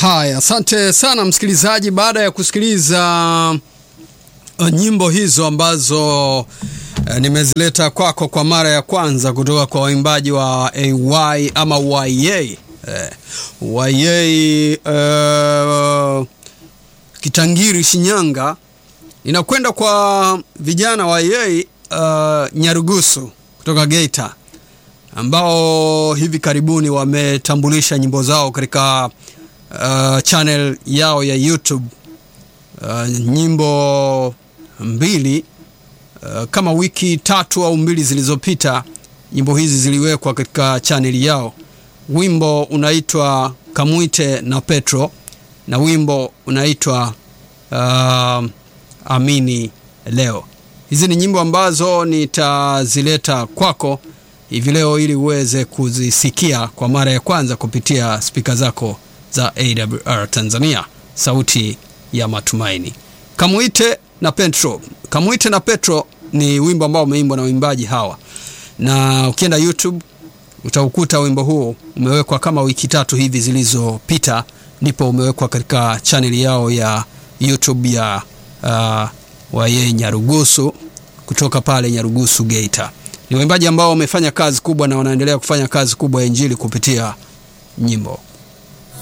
Haya, asante sana msikilizaji. Baada ya kusikiliza uh, nyimbo hizo ambazo uh, nimezileta kwako kwa mara ya kwanza kutoka kwa waimbaji wa AY ama YA uh, YA uh, Kitangiri Shinyanga, inakwenda kwa vijana wa YA uh, Nyarugusu kutoka Geita ambao hivi karibuni wametambulisha nyimbo zao katika uh, channel yao ya YouTube uh, nyimbo mbili uh, kama wiki tatu au mbili zilizopita, nyimbo hizi ziliwekwa katika channel yao. Wimbo unaitwa Kamwite na Petro na wimbo unaitwa uh, Amini Leo. Hizi ni nyimbo ambazo nitazileta kwako hivi leo ili uweze kuzisikia kwa mara ya kwanza kupitia spika zako za AWR Tanzania, sauti ya matumaini. Kamwite na Petro. Kamwite na Petro ni wimbo ambao umeimbwa na waimbaji hawa, na ukienda YouTube utaukuta wimbo huu umewekwa kama wiki tatu hivi zilizopita, ndipo umewekwa katika chaneli yao ya YouTube ya uh, waye Nyarugusu kutoka pale Nyarugusu Geita. Ni waimbaji ambao wamefanya kazi kubwa na wanaendelea kufanya kazi kubwa ya injili kupitia nyimbo.